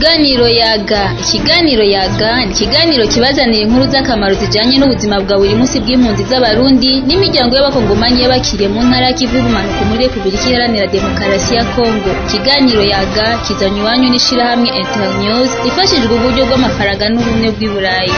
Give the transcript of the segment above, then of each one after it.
Ikiganiro yaga ikiganiro yaga ni ikiganiro kibazanira inkuru z'akamaro zijanye n'ubuzima bwa buri munsi bw'impunzi z'abarundi n'imiryango y'abakongomanyi y'abakiriye mu ntara y'ikivu y'ubumanuko muri Repubulika Iharanira Demokarasi ya Kongo ikiganiro yaga kizanywe iwanyu n'ishirahamwe Internews ifashijwe uburyo bw'amafaranga n'ubumwe bw'i Burayi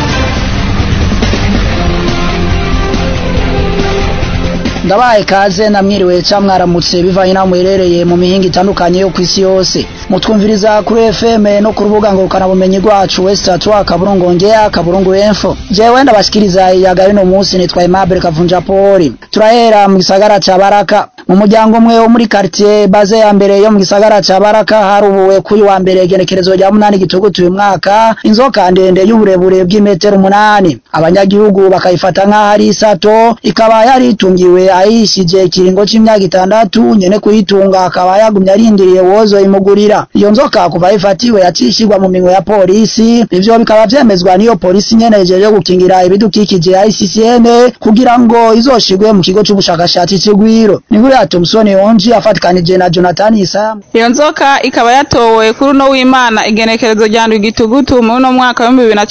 ndabaye kaze namwiriwe ca mwaramutse bivanye naho muherereye mu mihinga itandukanye yo kw'isi yose mutwumviriza kuri FM no ku rubuga ngurukana bumenyi rwacu West Atwa Kaburungu Ngea Kaburungu Info jewe ndabashikiriza iyaga rino munsi nitwa Aimable Kavunja Poli turahera mu gisagara ca Baraka mu muryango umwe wo muri quartier baze ya mbere yo mu gisagara ca Baraka harubuwe kuri wa mbere igenekerezo rya munani gitugutu uyu mwaka inzoka ndende y'uburebure bw'imetero umunani abanyagihugu bakayifata nk'aho ari isato ikaba yari itungiwe ayishije ikiringo c'imyaka itandatu nyene kuyitunga akaba yagumye arindiriye wozo imugurira iyo nzoka kuva ifatiwe yacishirwa mu minwe ya polisi ivyo bikaba vyemezwa n'iyo polisi nyene ijeje gukingira ibidukikije ya ICCN kugira ngo izoshirwe mu kigo c'ubushakashatsi c'Igwiro ni kuri ya Thompson Onji afatikanije na Jonathan Isamu iyo nzoka ikaba yatowe kuri uno w'Imana igenekerezo rya ndwi gitugutu mu no mwaka wa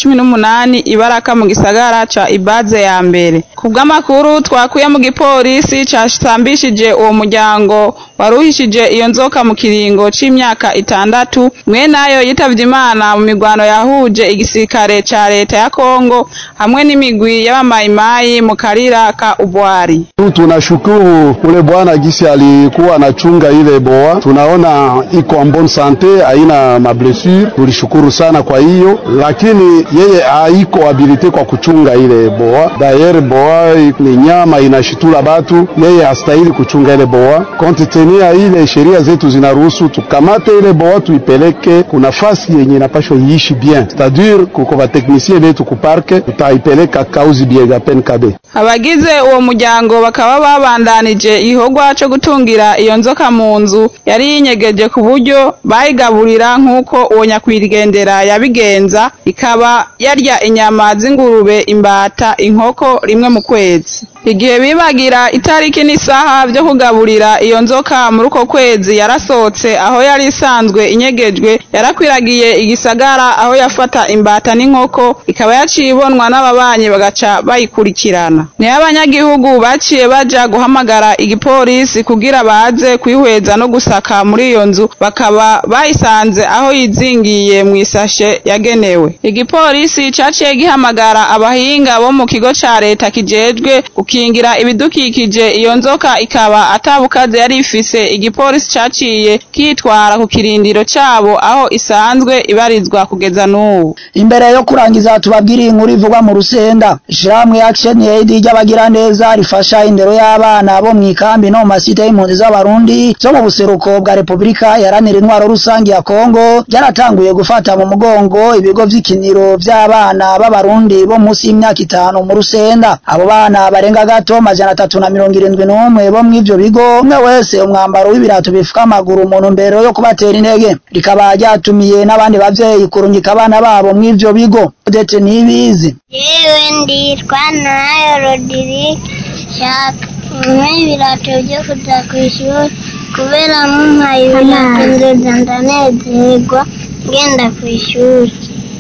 2018 ibaraka mu gisagara ca Ibaze ya mbere kubw'amakuru twakuye mu gipolisi casambishije uwo muryango waruhishije iyo nzoka mu kiringo c'imyaka itandatu mwe nayo yitavye Imana mu migwano yahuje igisirikare ca leta ya Kongo hamwe n'imigwi y'abamayimayi mu karira ka Ubwari Tunashukuru ule bwana gisi alikuwa anachunga ile boa, tunaona iko en bonne sante, haina mablessure. Tulishukuru sana kwa hiyo, lakini yeye haiko habilite kwa kuchunga ile boa. Dayer boa ni nyama inashitula batu, yeye hastahili kuchunga ile boa. Konti tenia ile sheria zetu zinaruhusu tukamate ile boa tuipeleke kuna fasi yenye inapashwa iishi bien, c'est-à-dire kuko bateknisie betu kuparke, tutaipeleka kauzi biega penkabe. abagize uwo muryango bakaba babandanije ihogwa co gutungira iyo nzoka mu nzu yari yinyegeje ku buryo bayigaburira nk'uko uwo nyakwigendera yabigenza ikaba yarya inyama z'ingurube imbata inkoko rimwe mu kwezi igihe bibagira itariki n'isaha vyo kugaburira iyo nzoka muri uko kwezi yarasohotse aho yari isanzwe inyegejwe yarakwiragiye igisagara aho yafata imbata n'inkoko ikaba yaciye ibonwa n'ababanyi bagaca bayikurikirana niyo abanyagihugu baciye baja guhamagara igipolisi kugira baze kwihweza no gusaka muri iyo nzu bakaba bayisanze aho yizingiye mu isashe yagenewe igipolisi caciye gihamagara abahinga bo mu kigo ca leta kijejwe gukingira ibidukikije iyo nzoka ikaba atabukaze yari ifise igipolisi caciye kitwara ku kirindiro cabo aho isanzwe ibarizwa kugeza n'ubu imbere yo kurangiza tubabwire inkuru ivugwa mu rusenda ishirahamwe Action Aid ry'abagira neza rifasha indero y'abana bo mu ikambi no mu masite y'impunzi z'abarundi zo mu buseruko bwa Repubulika yaranira intwaro rusangi ya Kongo ryaratanguye gufata mu mugongo ibigo vy'ikiniro vy'abana b'abarundi bo munsi y'imyaka itanu mu rusenda abo bana barenga gato majana atatu na mirongo irindwi n'umwe bo mw'ivyo bigo umwe wese umwambaro w'ibirato bifuka amaguru mu ntumbero yo kubatera intege rikaba ryatumiye n'abandi bavyeyi kurungika abana babo mw'ivyo bigo Odete Nibizi yewe nditwa nayo rodirike shaka umwe ibirato byo kuja kw'ishuri kubera mumpaye ibirato nzoza ndanezerwa ngenda kw'ishuri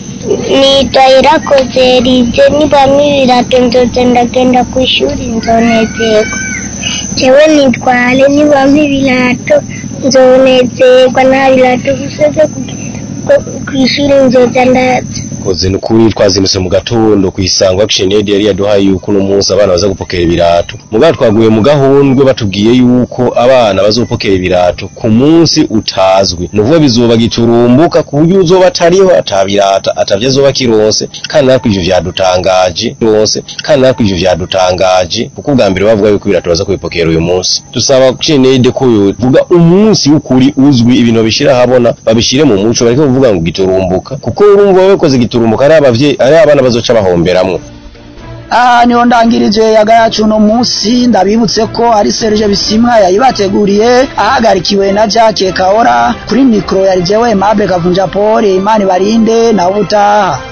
nitwa irakoze rize nibamwe ibirato nzoza ndagenda kw'ishuri nzonezerwa jewe nitware nibamwe ibirato nzonezerwa nta birato gusa vyo kw'ishuri nzoza ndaza koze nukuri twazindutse mu gatondo kwisanga Action Aid yari yaduhaye yuko uno munsi abana baza gupokera ibirato mugabo twaguye mu gahundwe batubwiye yuko abana bazopokera ibirato ku munsi utazwi nuvuga bizoba giturumbuka ku buryo uzoba atariho atabirata atavyo azoba kironse kandi natwe ivyo vyadutangaje rwose kandi natwe ivyo vyadutangaje kuko ubwa mbere bavuga yuko ibirato baza kubipokera uyu munsi dusaba Action Aid ko yovuga umunsi w'ukuri uzwi ibintu babishira habona babishire mu muco bareke kuvuga ngo giturumbuka kuko urumva wewe koze giturumbuka ari abavyeyi ari abana bazoca bahomberamwo aha niho ndangirije yaga yacu uno munsi ndabibutse ko ari Serge Bisimwa yayibateguriye ahagarikiwe na Jacques Kaora kuri mikro yari jewe Mable Kavunja Paul Imani Barinde na ubutaha